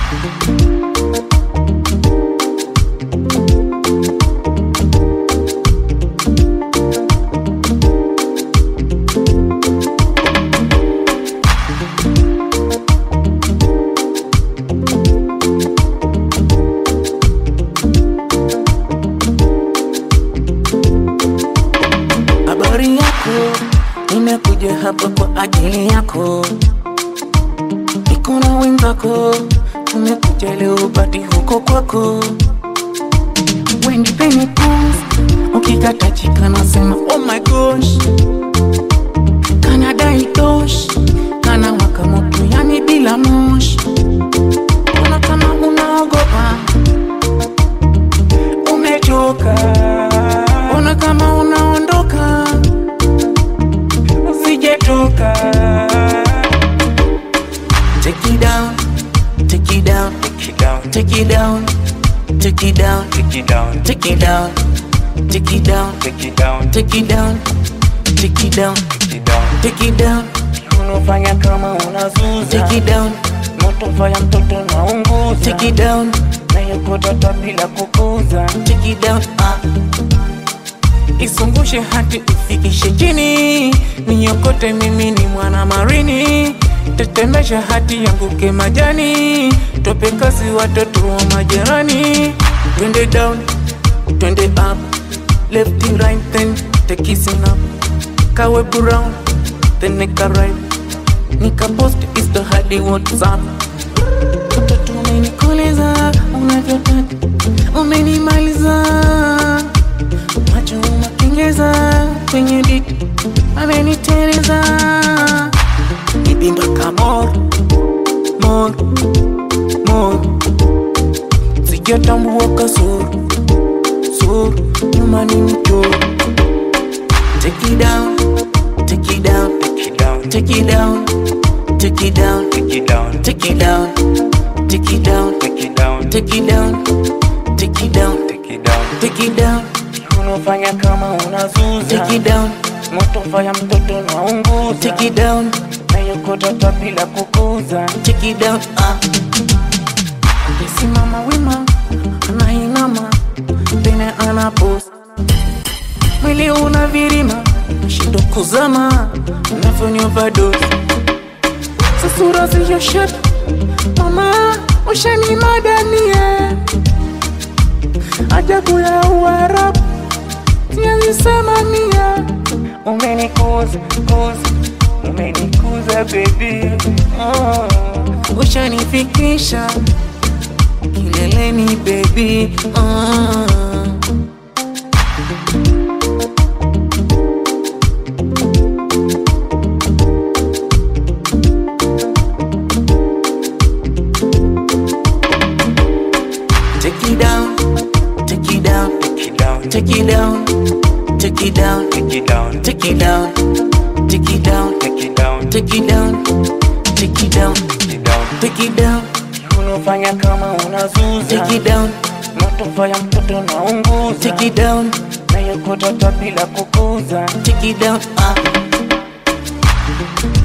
Habari yako, nimekuja hapa kwa ajili yako. Niko na wenzako, tumekuja leo bati huko kwako. Wendi penye pose, ukikata chika nasema oh my gosh. Kana dai tosh, kana waka moto yani bila moshi. Ona kama unaogopa, umechoka. Ona kama unaondoka, usijetoka. Take it down, take it down, Take it down, take it down, take it down, take it down, take it down, take it down, take it down, take it down, take it down, take it down. take it down, Unafanya kama unazuza take it down, moto, fanya mtoto na unguza take it down, na yuko tata bila kukuza. take it down. Ah. Isungushe hati ufikishe chini, niokote mimi ni mwana marini, tetemesha hati yanguke majani, tope kasi watoto wa majirani. Twende down, twende up, left and right then take kissing up, kawe brown then nika right, nika post insta hadi WhatsApp. Mtoto umenikoleza unavyotaka, umenimaliza macho umakengeza kwenye diti ameniteleza nipimbaka mor mor mor sijatambua kasoro soro nyuma ni mchoro take it down take it down Take it down, take it down take it down take it down, take it down take it down take it down, take it down take it down take take it down. it down Unafanya kama unazuza take it down moto, fanya mtoto na unguza take it down na yuko tata bila kukuza. take it down ah. Akisimama wima anainama tena anapost mwili una virima shindo kuzama unavyonyovadosi sasura ziyoshet mama ushani madanie ajabu ya uarabu siazisemania Umenikuza, kuza, umenikuza baby. Oh. ushanifikisha kileleni baby uh. Take it down, take it down, Take it down, take it down, take it down, take it down, take it down, take it down, take it down, take it down, take it down, take it down. take it down, Unafanya kama unazuza take it down, moto, fanya mtoto na unguza take it down, na yuko tata bila kukuza. take it down. Ah.